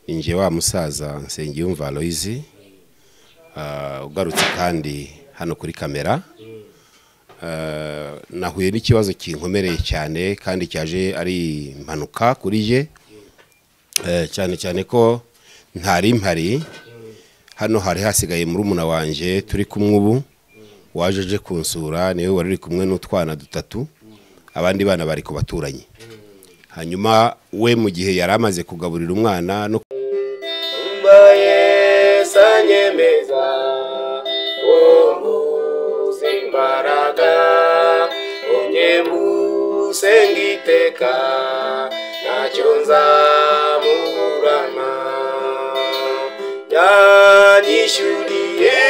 ninjye wa musaza nsengiyumva aloyizi ugarutse kandi hano kuri kamera nahuye n'ikibazo kinkomereye cyane kandi cyaje ari impanuka kuri ye cyane cyane ko ntari mpari hano hari hasigaye murumuna wanjye turi kumwe ubu waje aje kunsura niwe wari uri kumwe n'utwana dutatu abandi bana bari ku baturanyi hanyuma we mu gihe yari amaze kugaburira umwana no sanyemeza umunsi imbaraga unyemuse ngiteka ntacyo nzamuburana yanyishyuriye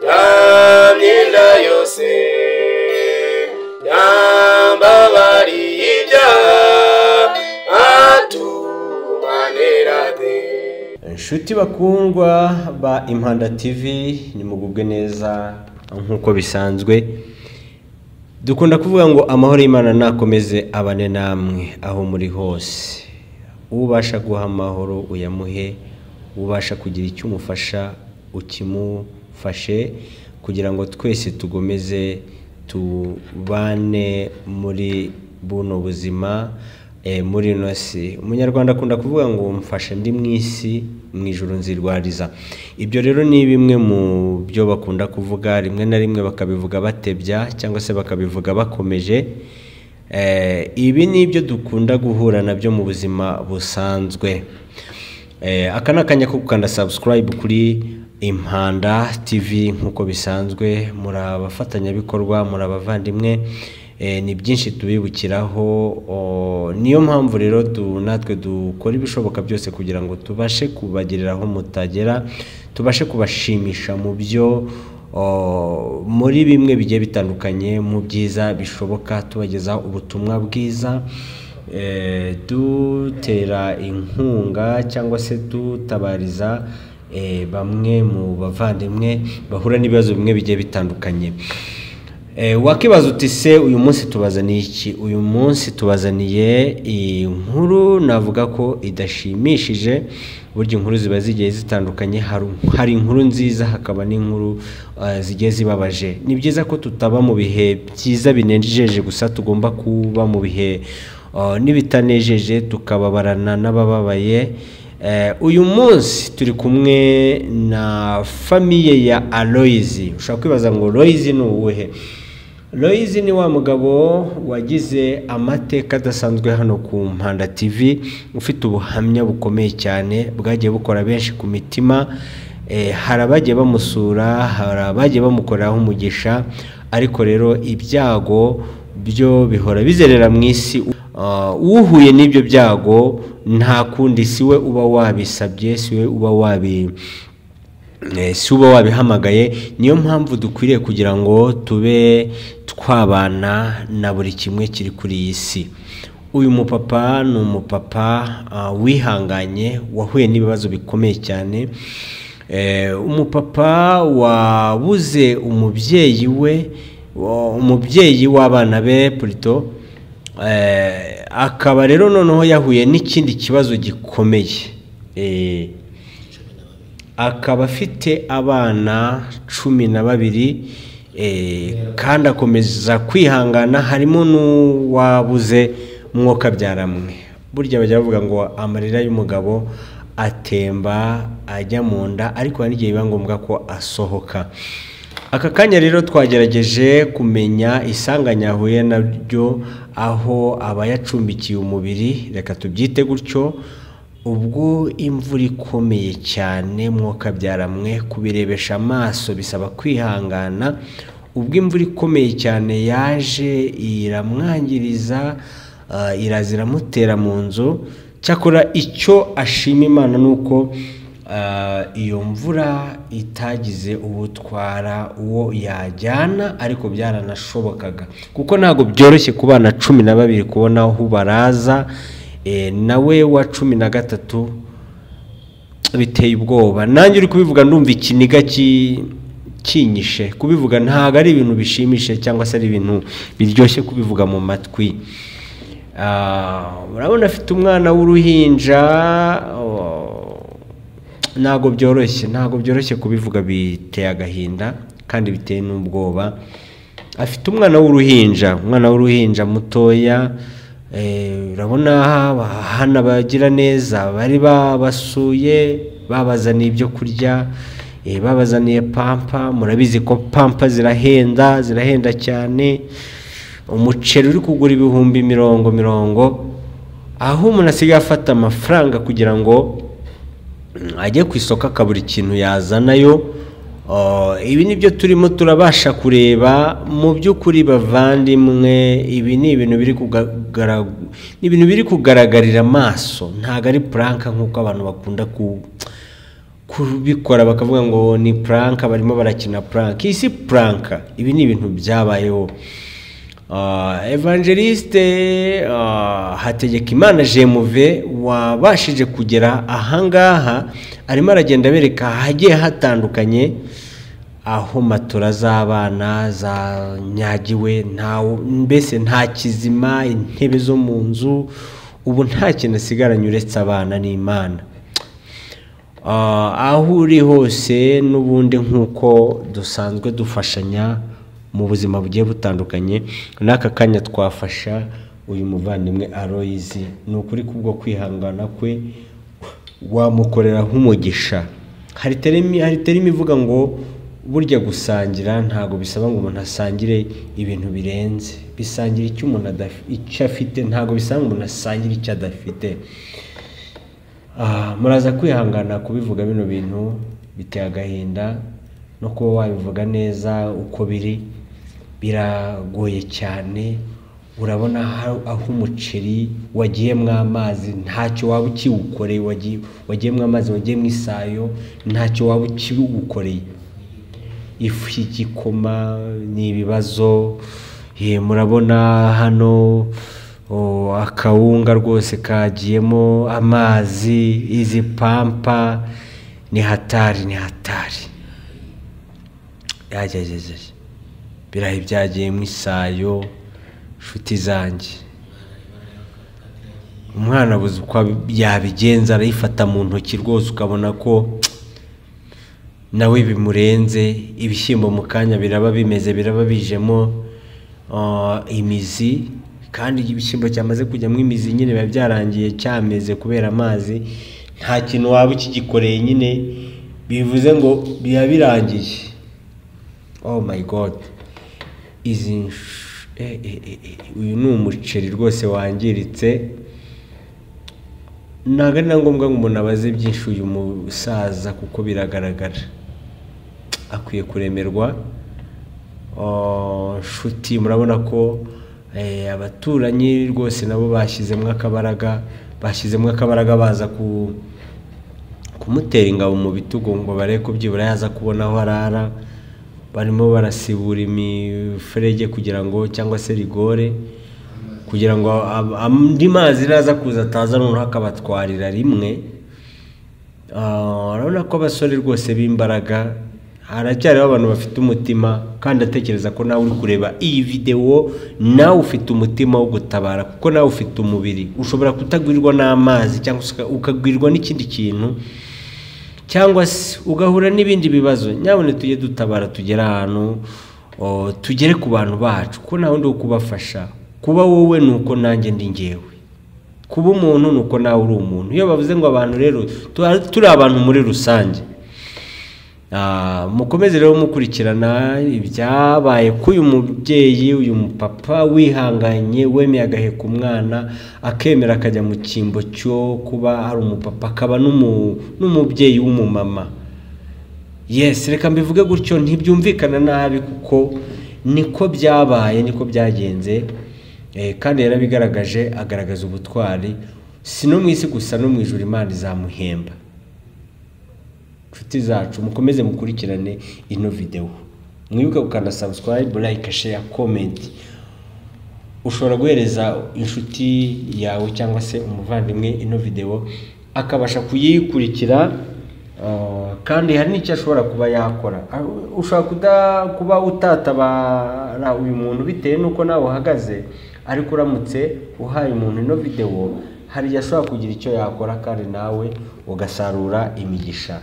ya myenda yose yambabariye ibyaha atumanerade inshuti bakundwa ba impanda tv nimugubwe neza nk'uko bisanzwe dukunda kuvuga ngo amahoro y'imana nakomeze abane namwe aho muri hose ubasha guha amahoro uyamuhe ubasha kugira icyo umufasha ukimufashe kugira ngo twese tugomeze tubane muri buno buzima muri ino si umunyarwanda akunda kuvuga ngo mfashe ndi mu isi mu ijoro nzirwariza ibyo rero ni bimwe mu byo bakunda kuvuga rimwe na rimwe bakabivuga batebya cyangwa se bakabivuga bakomeje ibi ni ibyo dukunda guhura nabyo mu buzima busanzwe aka ni akanya ko gukanda sabusikarayibu kuri impanda tivi nk'uko bisanzwe muri abafatanyabikorwa muri abavandimwe ni byinshi tubibukiraho niyo mpamvu rero natwe dukora ibishoboka byose kugira ngo tubashe kubagirira aho mutagera tubashe kubashimisha mu byo muri bimwe bigiye bitandukanye mu byiza bishoboka tubagezaho ubutumwa bwiza dutera inkunga cyangwa se dutabariza bamwe mu bavandimwe bahura n'ibibazo bimwe bigiye bitandukanye wakibaza uti se uyu munsi tubazaniye iki uyu munsi tubazaniye inkuru navuga ko idashimishije burya inkuru ziba zigiye zitandukanye hari inkuru nziza hakaba n'inkuru zigiye zibabaje ni byiza ko tutaba mu bihe byiza binejeje gusa tugomba kuba mu bihe n'ibitanejeje tukababarana n'abababaye uyu munsi turi kumwe na famiye ya aloyizi ushobora kwibaza ngo aloyizi ni uwuhe Loyizi ni wa mugabo wagize amateka adasanzwe hano ku mpanda TV ufite ubuhamya bukomeye cyane bwagiye bukora benshi ku mitima hari abagiye bamusura hari abagiye bamukoreraho umugisha ariko rero ibyago byo bihora bizerera mu isi uhuye n'ibyo byago nta kundi si we uba wabisabye si we uba wabi si uba wabihamagaye niyo mpamvu dukwiriye kugira ngo tube twabana na buri kimwe kiri kuri iyi si uyu mupapa ni umupapa wihanganye wahuye n'ibibazo bikomeye cyane umupapa wabuze umubyeyi we umubyeyi w'abana be purito akaba rero noneho yahuye n'ikindi kibazo gikomeye akaba afite abana cumi na babiri kandi akomeza kwihangana harimo n'uwabuze mwuka byaramwe burya bajya bavuga ngo amarira y'umugabo atemba ajya mu nda ariko hari n'igihe biba ngombwa ko asohoka aka kanya rero twagerageje kumenya isanganya yahuye nabyo aho abayacumbikiye umubiri reka tubyite gutyo ubwo imvura ikomeye cyane mwuka byaramwe kubirebesha amaso bisaba kwihangana ubwo imvura ikomeye cyane yaje iramwangiriza iraza iramutera mu nzu cyakora icyo ashima imana ni uko iyo mvura itagize ubutwara uwo yajyana ariko byaranashobokaga kuko ntabwo byoroshye ku bana cumi na babiri kubona aho baraza nawe wa cumi na gatatu biteye ubwoba nanjye uri kubivuga ndumva ikiniga kinyishe kubivuga ntabwo ari ibintu bishimishe cyangwa se ari ibintu biryoshye kubivuga mu matwi Ah, urabona afite umwana w'uruhinja oh, ntabwo byoroshye ntabwo byoroshye kubivuga biteye agahinda kandi biteye n'ubwoba afite umwana w'uruhinja umwana w'uruhinja mutoya eh, urabona hano abagira neza bari babasuye babazaniye ibyo kurya eh, babazaniye pampa murabizi ko pampa zirahenda zirahenda cyane umuceri uri kugura ibihumbi mirongo mirongo aho umuntu asigaye afata amafaranga kugira ngo mm, ajye ku isoko akabura ikintu yazanayo Oh, ibi ni byo turimo turabasha kureba mu by'ukuri bavandimwe ibi ni ibintu biri kugaragara ni ibintu biri kugaragarira amaso ntabwo ari puranka nk'uko abantu bakunda ku kubikora bakavuga ngo ni puranka barimo barakina puranka iyi si puranka ibi ni ibintu byabayeho Ah, evangeliste ah, hategekimana jemuve wabashije kugera ahangaha arimo aragenda abereka ahagiye hatandukanye aho matora z'abana zanyagiwe ntawe mbese nta kizima intebe zo mu nzu ubu nta kintu asigaranye uretse abana n'imana Ah, aho uri hose n'ubundi nk'uko dusanzwe dufashanya mu buzima bugiye butandukanye n'aka kanya twafasha uyu muvandimwe aroyizi ni ukuri kubwo kwihangana kwe wamukorera nk'umugisha hari terimi hari terimi ivuga ngo burya gusangira ntabwo bisaba ngo umuntu asangire ibintu birenze bisangira icyo umuntu adaf- icyo afite ntabwo bisaba ngo umuntu asangire icyo adafite Ah, muraza kwihangana kubivuga bino bintu biteye agahinda no kuba wabivuga neza uko biri biragoye cyane urabona aho- aho umuceri wagiyemo amazi ntacyo waba ukiwukoreye wagi- wagiyemo amazi wagiyemo isayo ntacyo waba ukiwukoreye ifu y'igikoma ni ibibazo eh, murabona hano oh, akawunga rwose kagiyemo amazi izi pampa ni hatari ni hatari yagejeje birahe byagiyemo isayo nshuti zanjye umwana abuze uko abi- yabigenza arayifata mu ntoki rwose ukabona ko nawe bimurenze ibishyimbo mu kanya biraba bimeze biraba bijemo ah, imizi kandi ibishyimbo cyamaze kujyamo imizi nyine biba byarangiye cyameze kubera amazi nta kintu waba ukigikoreye nyine bivuze ngo biba birangiye oh my god izi nsh- eh, eh, eh, eh, uyu ni umuceri rwose wangiritse ntabwo ari na ngombwa ngo umuntu abaze byinshi uyu musaza kuko biragaragara akwiye kuremerwa Oh, nshuti murabona ko eh, abaturanyi rwose nabo bashyizemo akabaraga bashyizemo akabaraga baza ku kumutera ingabo mu bitugu ngo barebe ko byibura yaza kubona aho arara barimo barasibura imiferege kugira ngo cyangwa se rigore kugira ngo ab- andi mazi naza kuza ataza noneho akabatwarira rimwe Ah, urabona ko abasore rwose b'imbaraga haracyariho abantu bafite umutima kandi atekereza ko nawe uri kureba iyi videwo nawe ufite umutima wo gutabara kuko nawe ufite umubiri ushobora kutagwirwa n'amazi cyangwa se uka- ukagwirwa n'ikindi kintu cyangwa se ugahura n'ibindi bibazo nyabone tujye dutabara tugere ahantu o, tugere ku bantu bacu ko nta wundi wo kubafasha kuba wowe ni uko nanjye ndi ngewe kuba umuntu ni uko nawe uri umuntu iyo bavuze ngo abantu rero tu- turi abantu muri rusange Ah, mukomeze rero mukurikirana ibyabaye k'uyu mubyeyi uyu mupapa wihanganye wemeye agaheka umwana akemera akajya mu cyimbo cyo kuba ari umupapa akaba n'umu- n'umubyeyi w'umumama yes reka mbivuge gutyo ntibyumvikana nabi kuko niko byabaye niko byagenze eh, kandi yarabigaragaje agaragaza ubutwari si no mu isi gusa no mu ijuru imana izamuhemba nshuti zacu mukomeze mukurikirane ino videwo mwibuke gukanda subscribe like share comment ushobora guhereza inshuti yawe cyangwa se umuvandimwe ino videwo akabasha kuyikurikira ah, kandi hari n'icyo ashobora kuba yakora Ah, ushobora kuda- kuba utatabara uyu muntu bitewe n'uko nawe uhagaze ariko uramutse uhaye umuntu ino videwo hari igihe ashobora kugira icyo yakora kandi nawe ugasarura imigisha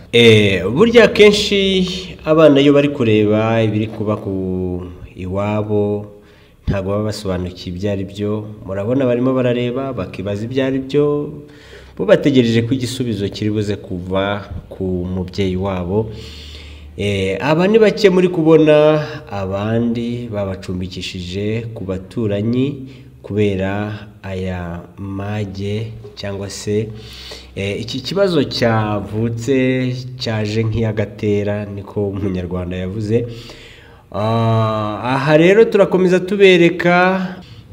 burya akenshi abana iyo bari kureba ibiri kuba ku iwabo ntabwo baba basobanukiwe ibyo ari byo murabona barimo barareba bakibaza ibyo ari byo bo bategereje ko igisubizo kiri buze kuva ku mubyeyi wabo aba ni bake muri kubona abandi babacumbikishije ku baturanyi kubera aya mage cyangwa se iki kibazo cyavutse cyaje nk'iyagatera niko umunyarwanda yavuze aha rero turakomeza tubereka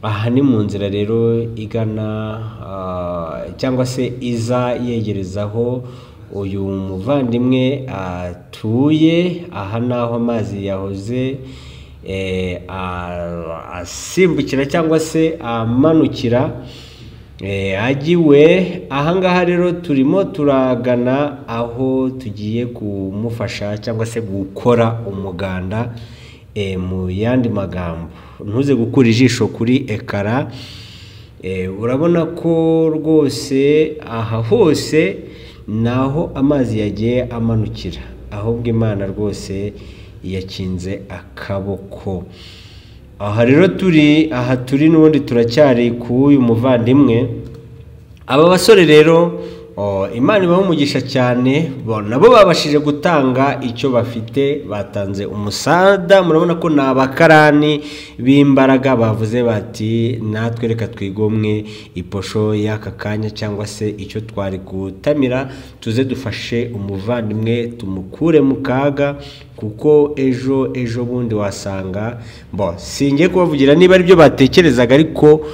aha ni mu nzira rero igana cyangwa se iza yegerezaho uyu muvandimwe atuye aha ni aho amazi yahoze asimbukira cyangwa se amanukira ajya iwe ahangaha rero turimo turagana aho tugiye kumufasha cyangwa se gukora umuganda mu yandi magambo ntuze gukura ijisho kuri ekara urabona ko rwose aha hose ni aho amazi yagiye amanukira ahubwo imana rwose yakinze akaboko aha rero turi aha turi n'ubundi turacyari k'uyu muvandimwe aba basore rero imana ibaha umugisha cyane nabo babashije gutanga icyo bafite batanze umusada murabona ko ni abakarani b'imbaraga bavuze bati natwe reka twigomwe iposho y'aka kanya cyangwa se icyo twari gutamira tuze dufashe umuvandimwe tumukure mu kaga kuko ejo ejo bundi wasanga bo singiye kubavugira niba ari byo batekerezaga ariko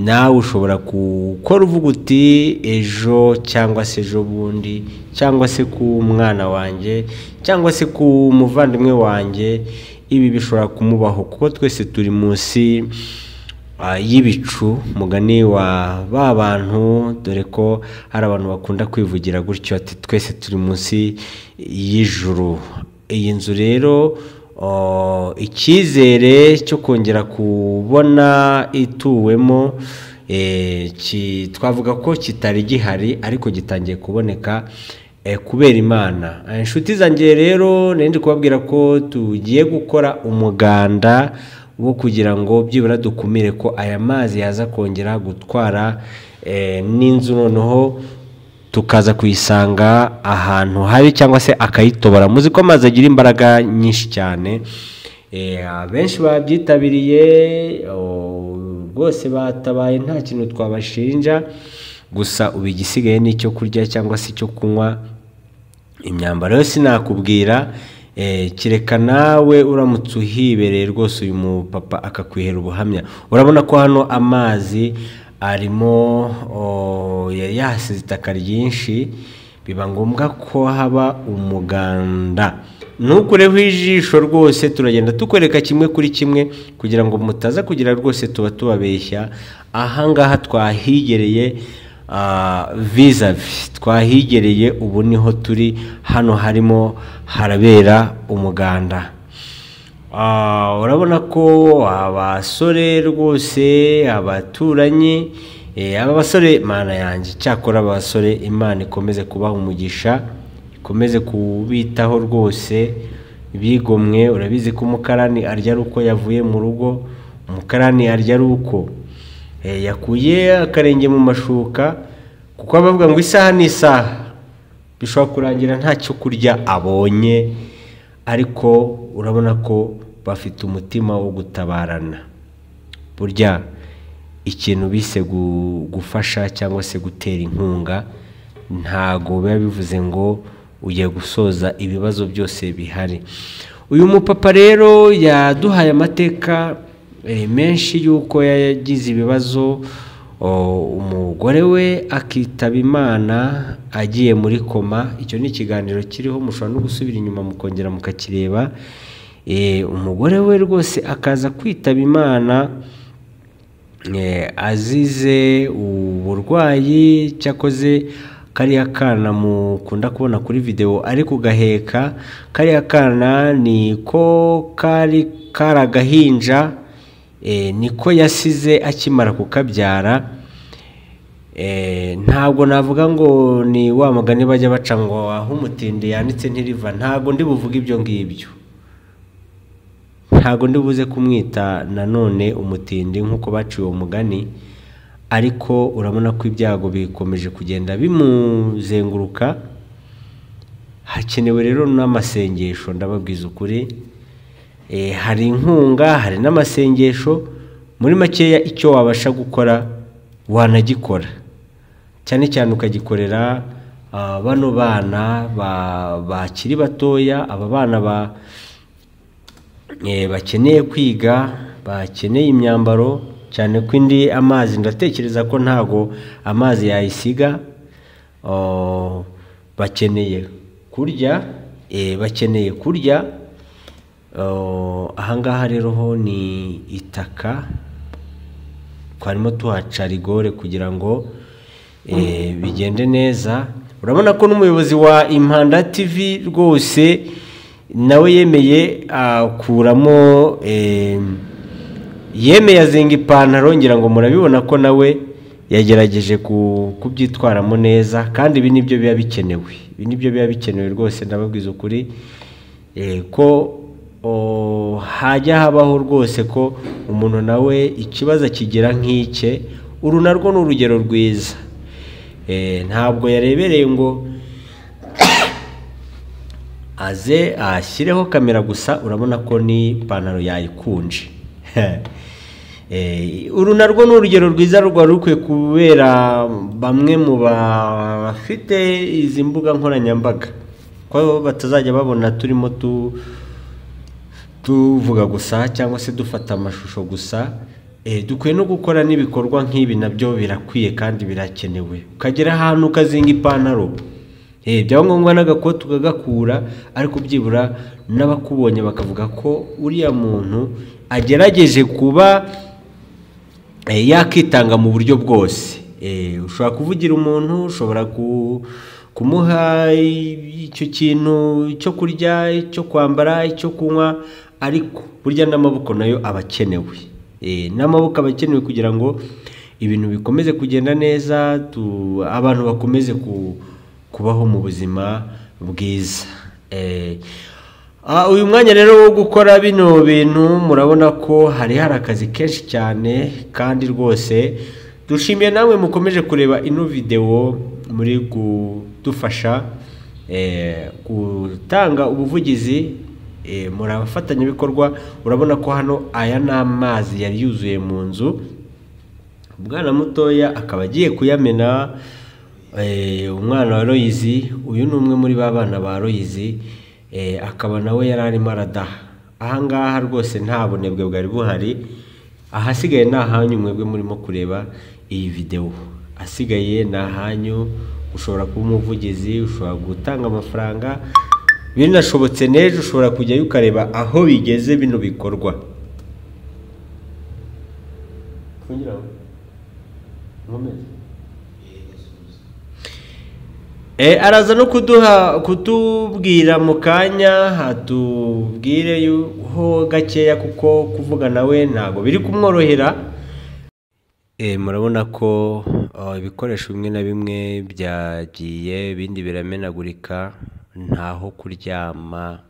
nawe ushobora gukora uvuga uti ejo cyangwa se ejo bundi cyangwa se ku mwana wanjye cyangwa se ku muvandimwe wanjye ibi bishobora kumubaho kuko twese turi munsi y'ibicu mugani wa ba bantu dore ko hari abantu bakunda kwivugira gutyo ati twese turi munsi y'ijuru iyi nzu rero icyizere cyo kongera kubona ituwemo twavuga ko kitari gihari ariko gitangiye kuboneka kubera imana inshuti zanjye rero ndi kubabwira ko tugiye gukora umuganda wo kugira ngo byibura dukumire ko aya mazi yaza kongera gutwara n'inzu noneho tukaza kuyisanga ahantu habi cyangwa se akayitobora muzi ko amazi agira imbaraga nyinshi cyane benshi babyitabiriye rwose batabaye nta kintu twabashinja gusa ubu igisigaye ni icyo kurya cyangwa se icyo kunywa imyambaro yose nakubwira kereka nawe uramutse uhibereye rwose uyu mupapa akakwihera ubuhamya urabona ko hano amazi arimo yari yahasize itaka ryinshi biba ngombwa ko haba umuganda ntukureho ijisho rwose turagenda tukwereka kimwe kuri kimwe kugira ngo mutaza kugira rwose tuba tubabeshya ahangaha twahigereye vizavi twahigereye ubu niho turi hano harimo harabera umuganda urabona ko abasore rwose abaturanyi aba basore imana yanjye cyakora abasore imana ikomeze kubaha umugisha ikomeze kubitaho rwose bigomwe urabizi ko umukarani arya ari uko yavuye mu rugo umukarani arya ari uko yakuye akarenge mu mashuka kuko bavuga ngo isaha ni isaha bishobora kurangira nta cyo kurya abonye ariko urabona ko bafite umutima wo gutabarana burya ikintu bise gufasha cyangwa se gutera inkunga ntago biba bivuze ngo ugiye gusoza ibibazo byose bihari uyu mupapa rero yaduhaye amateka menshi y'uko yagize ibibazo umugore we akitaba imana agiye muri koma icyo ni ikiganiro kiriho mushobora no gusubira inyuma mukongera mukakireba umugore we rwose akaza kwitaba imana azize uburwayi cyakoze kariya kana mukunda kubona kuri videwo ari kugaheka kariya kana ni ko kari karagahinja eh, niko yasize akimara kukabyara eh, ntabwo navuga ngo ni wa mugani bajya baca ngo aho umutindi yanitse ntiriva ntabwo ndi buvuge ibyo ngibyo ntabwo ndi buze kumwita nanone umutindi nk'uko baciye uwo mugani ariko urabona ko ibyago bikomeje kugenda bimuzenguruka hakenewe rero n'amasengesho ndababwiza ukuri Eh, hari inkunga hari n'amasengesho muri makeya icyo wabasha gukora wanagikora cyane cyane ukagikorera ah, bano bana ba- bakiri batoya aba bana ba eh, bakeneye kwiga bakeneye imyambaro cyane ko indi amazi ndatekereza ko ntago amazi yayisiga Oh, bakeneye kurya eh, bakeneye kurya Oh, ahangaha rero ho ni itaka twarimo tuhaca rigore kugira ngo eh, bigende neza urabona ko n'umuyobozi wa impanda tv rwose nawe yemeye akuramo eh, yemeye azinga ipantaro ngira ngo murabibona ko nawe yagerageje ku- kubyitwaramo neza kandi ibi nibyo biba bikenewe ibi nibyo biba bikenewe rwose ndababwiza ukuri eh, ko o, hajya habaho rwose ko umuntu nawe ikibazo akigira nk'ike uru narwo ni urugero rwiza Eh, ntabwo yarebereye ngo aze ashyireho kamera gusa urabona ko n'ipantaro yayikunje Eh, uru narwo ni urugero rwiza rwari rukwiye kubera bamwe mu bafite izi mbuga nkoranyambaga ko batazajya babona turimo tu tuvuga gusa cyangwa se dufata amashusho gusa eh, dukwiye no gukora n'ibikorwa nk'ibi nabyo birakwiye kandi birakenewe ukagera ahantu ukazinga ipantaro Eh, byaba ngombwa n'agakoti ukagakura ariko byibura n'abakubonye bakavuga ko uriya muntu agerageje kuba eh, yakitanga mu buryo bwose Eh, ushobora kuvugira umuntu ushobora ku- kumuha i- icyo kintu cyo kurya icyo kwambara icyo kunywa ariko burya n'amaboko nayo aba akenewe Eh, n'amaboko aba akenewe kugira ngo ibintu bikomeze kugenda neza tu- abantu bakomeze ku- kubaho mu buzima bwiza Eh, Ah, uyu mwanya rero wo gukora bino bintu murabona ko hari hari akazi kenshi cyane kandi rwose dushimiye namwe mukomeje kureba ino videwo muri kudufasha eh, gutanga ubuvugizi eh, muri abafatanyabikorwa urabona ko hano aya ni amazi yari yuzuye mu nzu umwana mutoya akaba agiye kuyamena eh, umwana wa royizi uyu ni umwe muri ba bana ba royizi eh, akaba nawe yari arimo aradaha ahangaha rwose nta bunebwe bwari buhari ahasigaye ni ahanyu mwebwe murimo kureba iyi videwo asigaye ni ahanyu ushobora kuba umuvugizi ushobora gutanga amafaranga binashobotse n'ejo ushobora kujyayo ukareba aho bigeze bino bikorwa Eh, araza no kuduha kutubwira mu kanya hatubwire yuho gakeya kuko kuvuga nawe ntabwo biri kumworohera Eh, murabona ko ah, ibikoresho bimwe na bimwe byagiye ibindi biramenagurika ntaho kuryama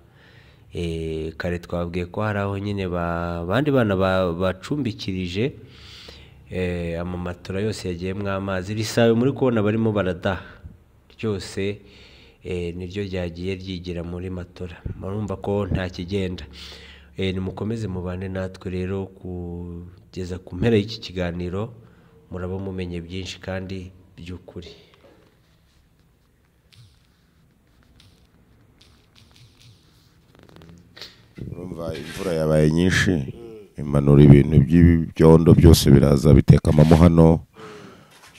Eh, kare twabwiye ko hari aho nyine ba- abandi bana ba- bacumbikirije Eh, amamatora yose yagiyemo amazi iri sabe muri kubona barimo baradaha ryose eh, niryo ryagiye ryigira muri matora murumva ko nta kigenda Eh, nimukomeze mubane natwe rero kugeza ku mpera y'iki kiganiro muraba mumenye byinshi kandi by'ukuri urumva imvura yabaye nyinshi imanura ibintu by'ibyondo byose biraza bitekamo hano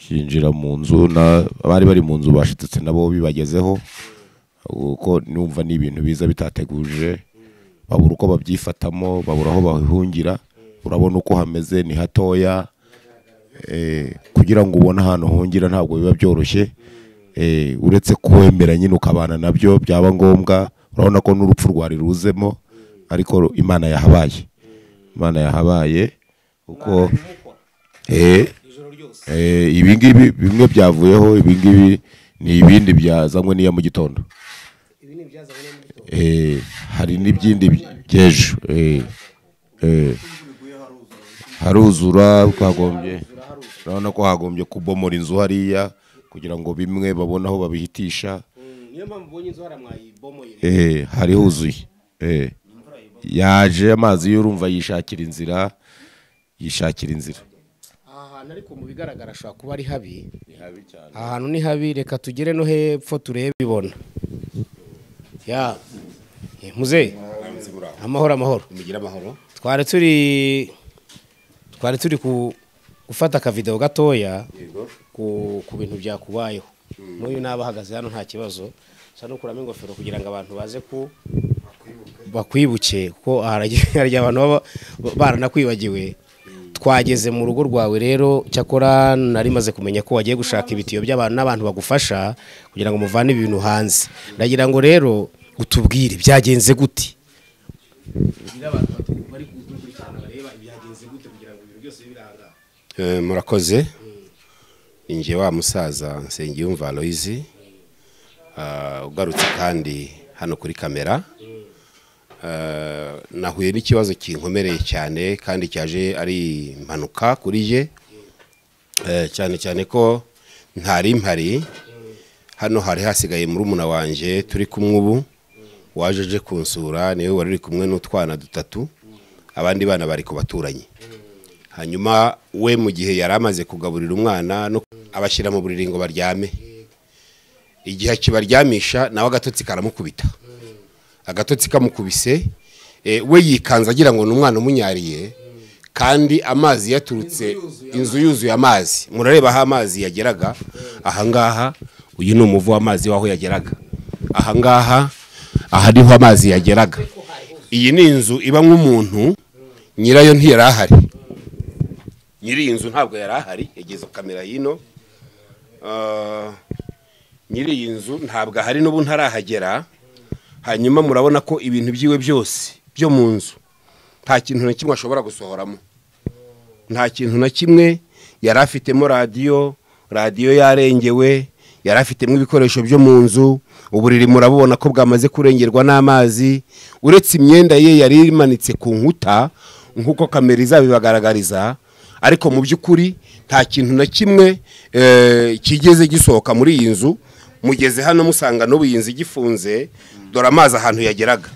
byinjira mu nzu na- abari bari mu nzu bashitutse nabo bibagezeho kuko numva ni ibintu biza bitateguje babura uko babyifatamo babura aho bahungira urabona uko hameze ni hatoya Eh, kugira ngo ubone ahantu hungira ntabwo biba byoroshye Eh, uretse kuwemera nyine ukabana nabyo byaba ngombwa urabona ko n'urupfu rwari ruzemo ariko Imana yahabaye Imana yahabaye kuko eh, eh, ibi ngibi bimwe byavuyeho ibi ngibi ni ibindi byazanywe n'iya mu gitondo eh, hari n'ibindi by'ejo eh, eh, haruzura twagombye urabona ko hagombye kubomora inzu hariya kugira ngo bimwe babone aho babihitisha niyo mpamvu ubonye inzu haramwayibomoye eh, hari huzuye eh. yaje amazi y'urumva yishakira inzira yishakira inzira aha hantu ariko mu bigaragara hashobora kuba ari habi aha hantu ni habi reka tugere no hepfo turebe ibona ya muze amahoro amahoro mugire amahoro twari turi twari turi ku gufata akavidewo gatoya ku ku bintu byakubayeho n'uyu nawe ahagaze hano nta kibazo gusa nukuramo ingofero kugira ngo abantu baze ku bakwibuke kuko hari abantu baba baranakwibagiwe twageze mu rugo rwawe rero cyakora nari maze kumenya ko wagiye gushaka ibitiyo by'abantu n'abantu bagufasha kugira ngo muvane ibintu hanze ndagira ngo rero utubwire byagenze gute Eh, murakoze ninjye wa musaza nsengiyumva aloyizi ugarutse kandi hano kuri kamera Eh, nahuye n'ikibazo kinkomereye cyane kandi cyaje ari impanuka kuri je Eh, cyane cyane ko ntari mpari hano hari hasigaye murumuna wanjye turi kumwe ubu waje aje kunsura niwe wari uri kumwe n'utwana dutatu abandi bana bari ku baturanyi hanyuma we mu gihe yari amaze kugaburira umwana no abashyira mu buriri ngo baryame igihe akibaryamisha nawe agatotsi karamukubita agatotsi kamukubise eh, we yikanze agira ngo ni umwana umunyariye kandi amazi yaturutse inzu yuzuye amazi murareba aho amazi yageraga ahangaha uyu ni umuvu w'amazi w'aho yageraga ahangaha aha niho amazi yageraga iyi ni inzu iba nk'umuntu nyirayo ntiyari ahari nyiri iyi nzu ntabwo yari ahari yageze kamera hino Ah, nyiri iyi nzu ntabwo ahari n'ubu ntarahagera hanyuma murabona ko ibintu byiwe byose byo mu nzu nta kintu na kimwe ashobora gusohoramo nta kintu na kimwe yari afitemo radiyo radiyo yarengewe yari afitemo ibikoresho byo mu nzu uburiri murabubona ko bwamaze kurengerwa n'amazi uretse imyenda ye yari imanitse ku nkuta nk'uko kamera izabibagaragariza ariko mu by'ukuri nta kintu na kimwe eh, kigeze gisohoka muri iyi nzu mugeze hano musanga n'ubu iyi nzu igifunze dore amazi ahantu yageraga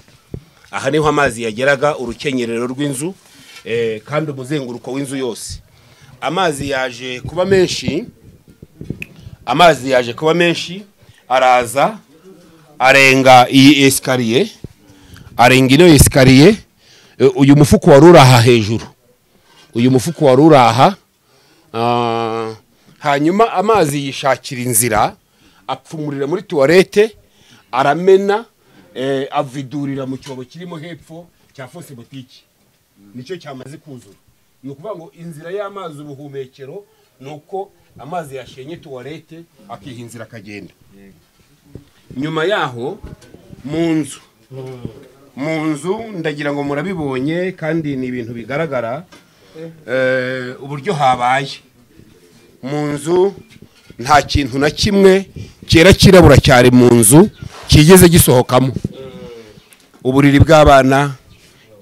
aha niho amazi yageraga urukenyerero rw'inzu eh, kandi umuzenguruko w'inzu yose amazi yaje kuba menshi amazi yaje kuba menshi araza arenga iyi esikariye arenga ino esikariye eh, uyu mufuko wari uri aha hejuru uyu mufuko wari uri aha Ah, hanyuma amazi yishakira inzira apfumurira muri tuwarete aramena eh, avidurira mu cyobo kirimo hepfo cya fose botike nicyo cyamaze kuzura ni ukuvuga ngo inzira y'amazi ubuhumekero ni uko amazi yashenye tuwarete akiha inzira akagenda nyuma yaho mu nzu mu nzu ndagira ngo murabibonye kandi ni ibintu bigaragara eh, uburyo habaye mu nzu nta kintu na kimwe cyera kirabura cyari mu nzu kigeze gisohokamo uburiri bw'abana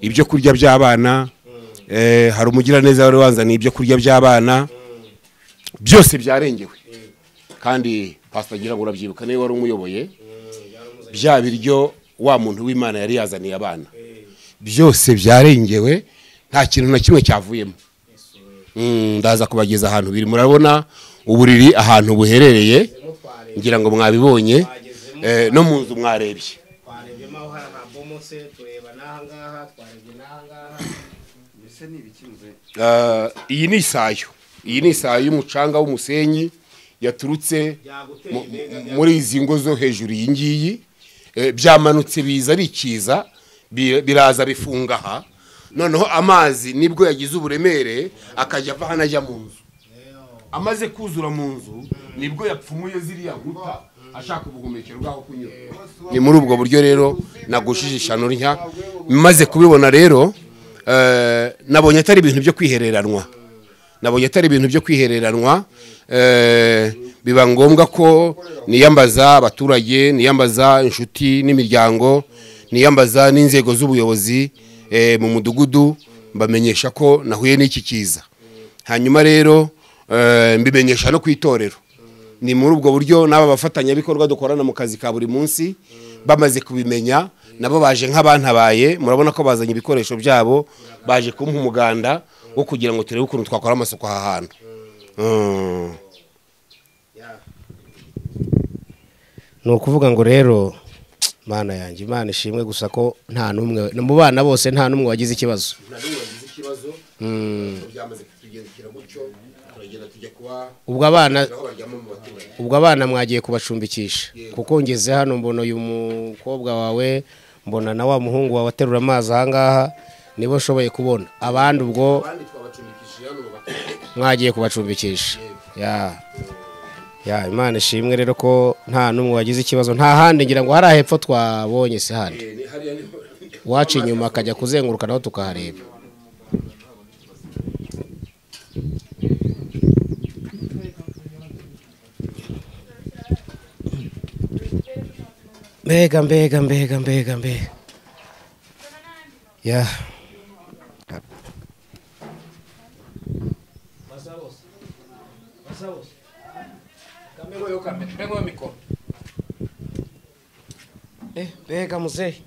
ibyo kurya by'abana eh, hari umugiraneza wari wanzaniye ibyo kurya by'abana byose byarengewe kandi pasita ngira ngo urabyibuka niba wari umuyoboye bya biryo wa muntu w'imana yari yazaniye abana byose byarengewe nta kintu na kimwe cyavuyemo Mm, ndaza kubageza ahantu biri murabona uburiri ahantu buherereye ngira ngo mwabibonye eh, no mu nzu mwarebye twarebye aho hari abomotse tureba n'aha ngaha twarebye n'aha ngaha Ah, iyi ni isayo iyi ni isayo y'umucanga w'umusenyi yaturutse mu- mu- muri izi ngo zo hejuru iyi ngiyi Eh, byamanutse biza bikiza bi- biraza bifunga aha noneho amazi nibwo yagize uburemere akajya ava hano ajya mu nzu amaze kuzura mu nzu nibwo yapfumuye ziriya nkuta ashaka ubuhumekero bwaho kunyura ni muri ubwo buryo rero nagushije ishyano rya maze kubibona rero eh, nabonye atari ibintu byo kwihereranwa nabonye atari ibintu byo kwihereranwa eh, biba ngombwa ko niyambaza abaturage niyambaza inshuti n'imiryango niyambaza n'inzego z'ubuyobozi eh, mu mudugudu mbamenyesha ko nahuye n'iki kiza hanyuma rero eh, mbimenyesha no ku itorero ni muri ubwo buryo n'aba bafatanyabikorwa dukorana mu kazi ka buri munsi bamaze kubimenya nabo baje nk'abantabaye murabona ko bazanye ibikoresho byabo baje kumpa umuganda wo kugira ngo turebe ukuntu twakora amasuku aha hantu Mm. ni ukuvuga ngo rero mana yanjye imana ishimwe gusa ko nta n'umwe mu bana bose nta n'umwe wagize ikibazo Mm. ubwo abana ubwo abana mwagiye kubacumbikisha kuko ngeze hano mbona uyu mukobwa wawe mbona na wa muhungu wawe aterura amazi ahangaha nibo nshoboye kubona abandi ubwo mwagiye kubacumbikisha ya ya imana ishimwe rero ko nta n'umwe wagize ikibazo nta handi ngira ngo hariya hepfo twabonye si handi waca inyuma akajya kuzenguruka naho tukahareba mbega mbega mbega mbega mbega ya mbega muzehe